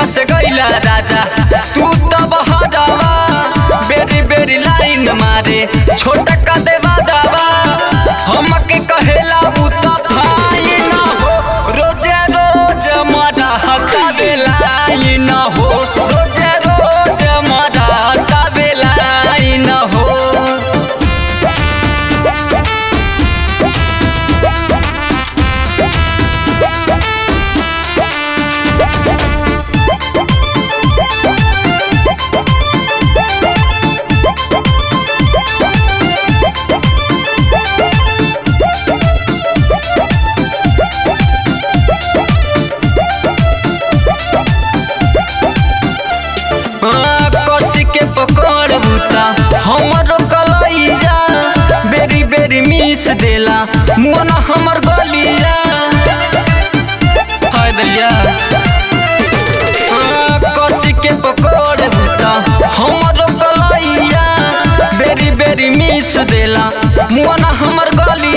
से गईला राजा तू तब हदावा बेरी बेरी लाइन मारे छोटा का देवा दावा हमके कहेला उ त भाई ना हो रोजे रोज मारा हता बेलाई ना हो रोजे रोज मारा हता बेलाई ना हो कसी के पकड़ बूता हमरो कलैया बेरी बेरी मिस देला मुआना हमर गलिया हाय दलिया कसी के पकड़ बूता हमरो कलैया बेरी बेरी मिस देला मुआना हमर गलिया